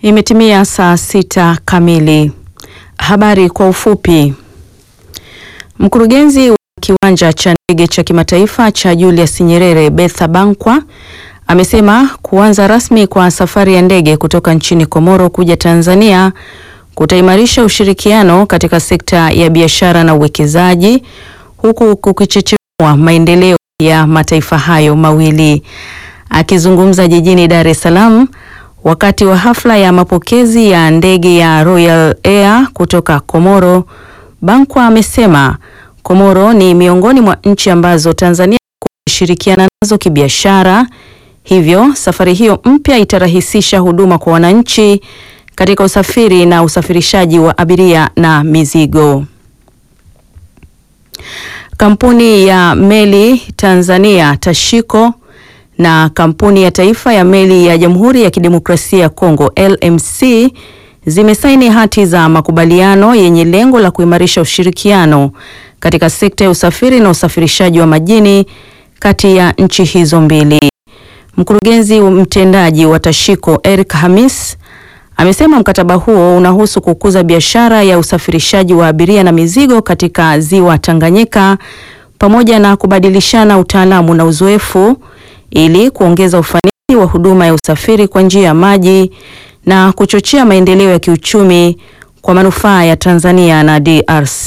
Imetimia saa sita kamili. Habari kwa ufupi. Mkurugenzi wa kiwanja cha ndege cha kimataifa cha Julius Nyerere Betha Bankwa amesema kuanza rasmi kwa safari ya ndege kutoka nchini Komoro kuja Tanzania kutaimarisha ushirikiano katika sekta ya biashara na uwekezaji huku kukichechemua maendeleo ya mataifa hayo mawili. Akizungumza jijini Dar es Salaam wakati wa hafla ya mapokezi ya ndege ya Royal Air kutoka Komoro, Bankwa amesema Komoro ni miongoni mwa nchi ambazo Tanzania kushirikiana nazo kibiashara, hivyo safari hiyo mpya itarahisisha huduma kwa wananchi katika usafiri na usafirishaji wa abiria na mizigo. Kampuni ya meli Tanzania Tashiko na kampuni ya taifa ya meli ya Jamhuri ya Kidemokrasia ya Kongo LMC zimesaini hati za makubaliano yenye lengo la kuimarisha ushirikiano katika sekta ya usafiri na usafirishaji wa majini kati ya nchi hizo mbili. Mkurugenzi mtendaji wa Tashiko Eric Hamis amesema mkataba huo unahusu kukuza biashara ya usafirishaji wa abiria na mizigo katika ziwa Tanganyika pamoja na kubadilishana utaalamu na uzoefu ili kuongeza ufanisi wa huduma ya usafiri kwa njia ya maji na kuchochea maendeleo ya kiuchumi kwa manufaa ya Tanzania na DRC.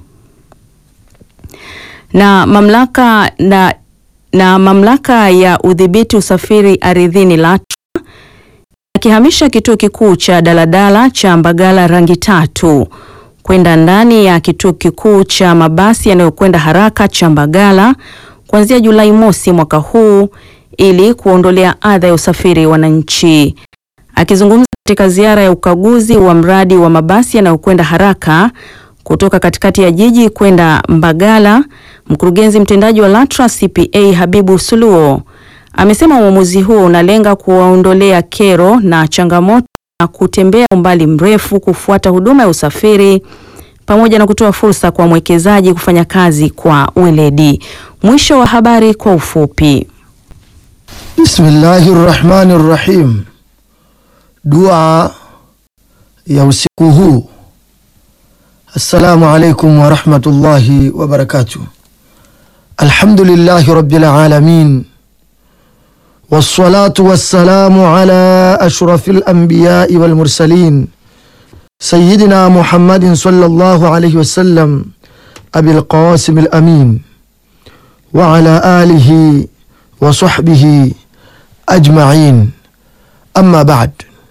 Na mamlaka na, na mamlaka ya udhibiti usafiri ardhini LATRA akihamisha kituo kikuu cha daladala cha Mbagala rangi tatu kwenda ndani ya kituo kikuu cha mabasi yanayokwenda haraka cha Mbagala kuanzia Julai mosi mwaka huu ili kuondolea adha ya usafiri wananchi. Akizungumza katika ziara ya ukaguzi wa mradi wa mabasi yanayokwenda haraka kutoka katikati ya jiji kwenda Mbagala, mkurugenzi mtendaji wa LATRA CPA Habibu Suluo amesema uamuzi huo unalenga kuwaondolea kero na changamoto na kutembea umbali mrefu kufuata huduma ya usafiri pamoja na kutoa fursa kwa mwekezaji kufanya kazi kwa weledi. Mwisho wa habari kwa ufupi. Bismillahi rrahmani rrahim. Dua ya usiku huu. Assalamu alaikum warahmatullahi wabarakatuh. Alhamdulillahi rabbil alamin wassalatu wassalamu ala ashrafil anbiyai wal mursalin sayyidina Muhammadin sallallahu alayhi wasallam abil qasim al amin wa ala alihi wa sahbihi ajmain, amma ba'd.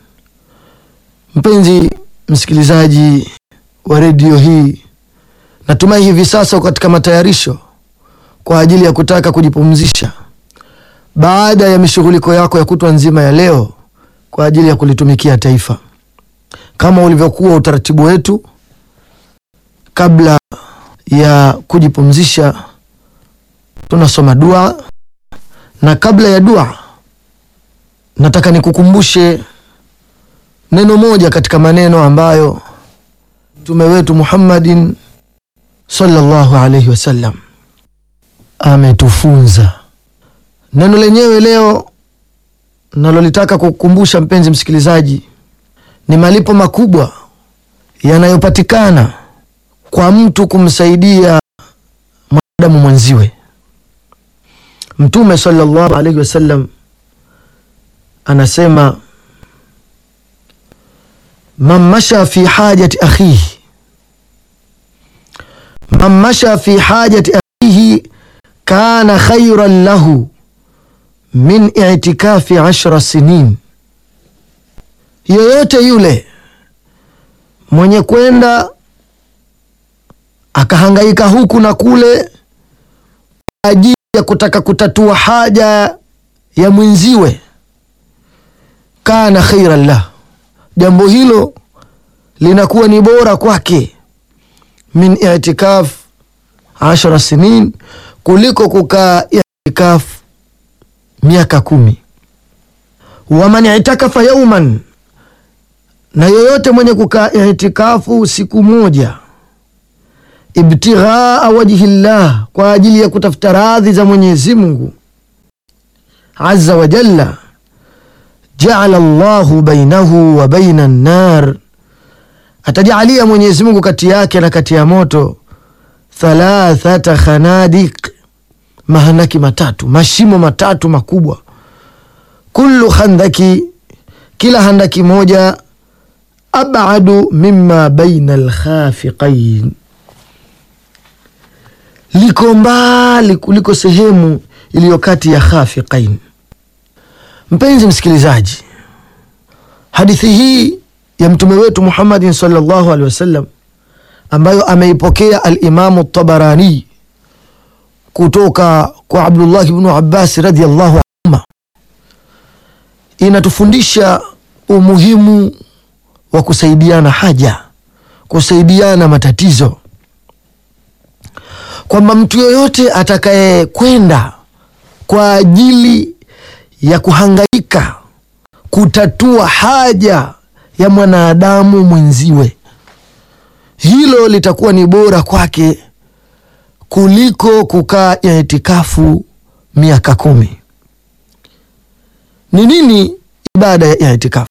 Mpenzi msikilizaji wa redio hii, natumai hivi sasa katika matayarisho kwa ajili ya kutaka kujipumzisha baada ya mishughuliko yako ya kutwa nzima ya leo kwa ajili ya kulitumikia taifa. Kama ulivyokuwa utaratibu wetu, kabla ya kujipumzisha tunasoma dua, na kabla ya dua nataka nikukumbushe neno moja katika maneno ambayo mtume wetu Muhammadin sallallahu alaihi wasallam ametufunza. Neno lenyewe leo nalolitaka kukukumbusha mpenzi msikilizaji, ni malipo makubwa yanayopatikana kwa mtu kumsaidia mwanadamu mwenziwe. Mtume sallallahu alaihi wasallam anasema man masha fi hajati akhihi, man masha fi hajati akhihi kana khairan lahu min itikafi ashra sinin, yoyote yule mwenye kwenda akahangaika huku na kule kwa ajili ya kutaka kutatua haja ya mwenziwe, kana khairan lah, jambo hilo linakuwa ni bora kwake, min itikaf ashara sinin, kuliko kukaa itikaf miaka kumi. Waman itakafa yauman, na yoyote mwenye kukaa itikafu siku moja ibtighaa wajhi llah, kwa ajili ya kutafuta radhi za Mwenyezi Mungu azza wa jalla, jaala Allahu bainahu wa baina an-nar, atajalia Mwenyezi Mungu kati yake na kati ya moto thalathata khanadiq, mahandaki matatu, mashimo matatu makubwa. Kullu khandaki, kila handaki moja, abadu mimma baina alkhafiqain, liko mbali kuliko sehemu iliyo kati ya khafiqain. Mpenzi msikilizaji, hadithi hii ya mtume wetu Muhammadin sallallahu alaihi wasallam ambayo ameipokea Alimamu Tabarani kutoka kwa Abdullahi bnu Abbasi radhiallahu anhuma, inatufundisha umuhimu wa kusaidiana haja, kusaidiana matatizo, kwamba mtu yoyote atakayekwenda kwa ajili ya kuhangaika kutatua haja ya mwanadamu mwenziwe, hilo litakuwa ni bora kwake kuliko kukaa itikafu miaka kumi. Ni nini ibada ya itikafu?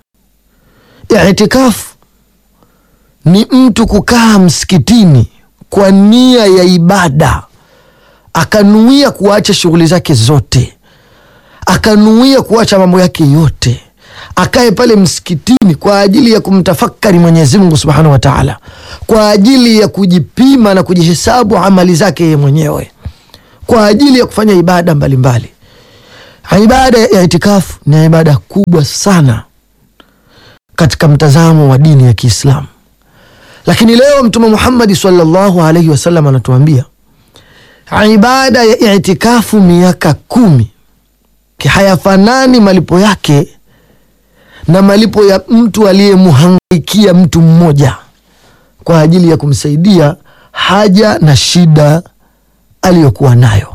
Itikafu ni mtu kukaa msikitini kwa nia ya ibada, akanuia kuacha shughuli zake zote, akanuia kuacha mambo yake yote, akae pale msikitini kwa ajili ya kumtafakari Mwenyezi Mungu Subhanahu wa Ta'ala, kwa ajili ya kujipima na kujihesabu amali zake yeye mwenyewe, kwa ajili ya kufanya ibada mbalimbali mbali. Ibada ya itikafu ni ibada kubwa sana katika mtazamo wa dini ya Kiislamu, lakini leo Mtume Muhammad sallallahu alaihi wasallam anatuambia ibada ya itikafu miaka kumi hayafanani malipo yake na malipo ya mtu aliyemhangaikia mtu mmoja kwa ajili ya kumsaidia haja na shida aliyokuwa nayo.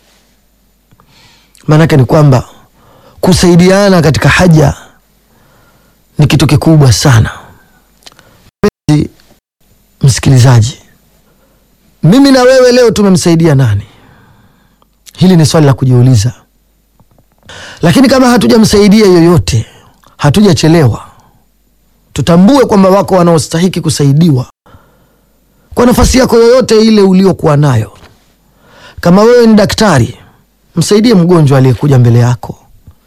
Maanake ni kwamba kusaidiana katika haja ni kitu kikubwa sana. Mpenzi msikilizaji, mimi na wewe leo tumemsaidia nani? Hili ni swali la kujiuliza, lakini kama hatujamsaidia yoyote hatujachelewa. Tutambue kwamba wako wanaostahiki kusaidiwa kwa nafasi yako yoyote ile uliokuwa nayo. Kama wewe ni daktari, msaidie mgonjwa aliyekuja mbele yako,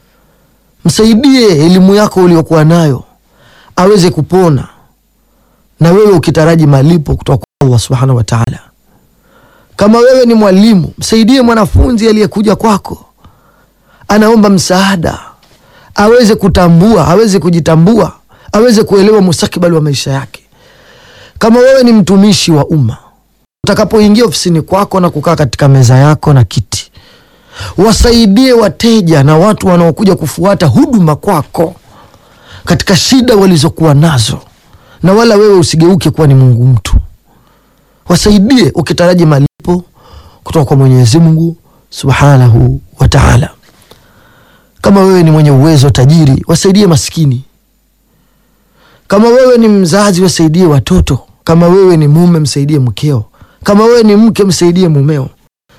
msaidie elimu yako uliokuwa nayo aweze kupona, na wewe ukitaraji malipo kutoka kwa Allah subhanahu wa taala. Kama wewe ni mwalimu, msaidie mwanafunzi aliyekuja kwako, anaomba msaada aweze kutambua, aweze kujitambua, aweze kuelewa mustakabali wa maisha yake. Kama wewe ni mtumishi wa umma, utakapoingia ofisini kwako na kukaa katika meza yako na kiti, wasaidie wateja na watu wanaokuja kufuata huduma kwako katika shida walizokuwa nazo, na wala wewe usigeuke kuwa ni Mungu mtu. Wasaidie ukitaraji malipo kutoka kwa Mwenyezi Mungu Subhanahu wa Ta'ala. Kama wewe ni mwenye uwezo tajiri, wasaidie maskini. Kama wewe ni mzazi, wasaidie watoto. Kama wewe ni mume, msaidie mkeo. Kama wewe ni mke, msaidie mumeo.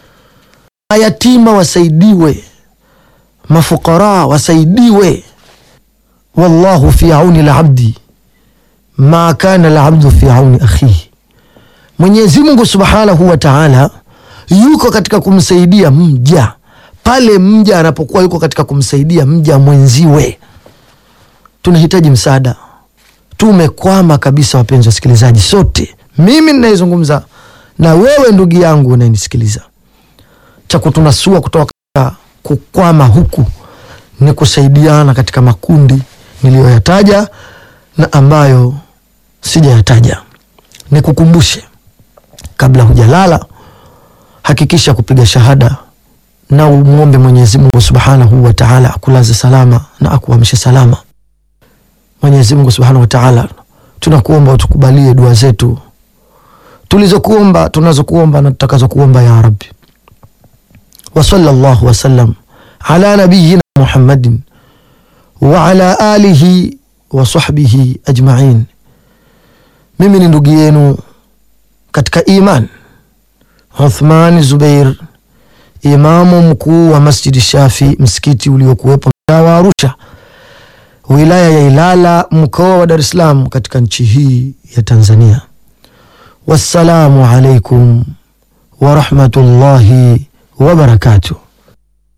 Mayatima wasaidiwe, mafukara wasaidiwe. Wallahu fi auni labdi ma kana labdu fi auni akhihi, Mwenyezi Mungu subhanahu wa taala yuko katika kumsaidia mja pale mja anapokuwa yuko katika kumsaidia mja mwenziwe. Tunahitaji msaada, tumekwama kabisa, wapenzi wasikilizaji, sote, mimi ninayezungumza na wewe ndugu yangu unayenisikiliza. Cha kutunasua kutoka katika kukwama huku ni kusaidiana katika makundi niliyoyataja na ambayo sijayataja. Nikukumbushe, kabla hujalala, hakikisha kupiga shahada na umwombe Mwenyezi Mungu Subhanahu wa Ta'ala akulaze salama na akuamshe salama. Mwenyezi Mungu Subhanahu wa Ta'ala, tunakuomba utukubalie dua zetu tulizokuomba, tunazokuomba na tutakazokuomba ya Rabbi. Wa sallallahu wasallam ala nabiyina Muhammadin wa ala alihi wa sahbihi ajma'in. Mimi ni ndugu yenu katika iman Uthman Zubair imamu mkuu wa Masjidi Shafi, msikiti uliokuwepo mtaa wa Arusha, wilaya ya Ilala, mkoa wa Dar es Salaam, katika nchi hii ya Tanzania. Wassalamu alaikum wa rahmatullahi wa barakatuh.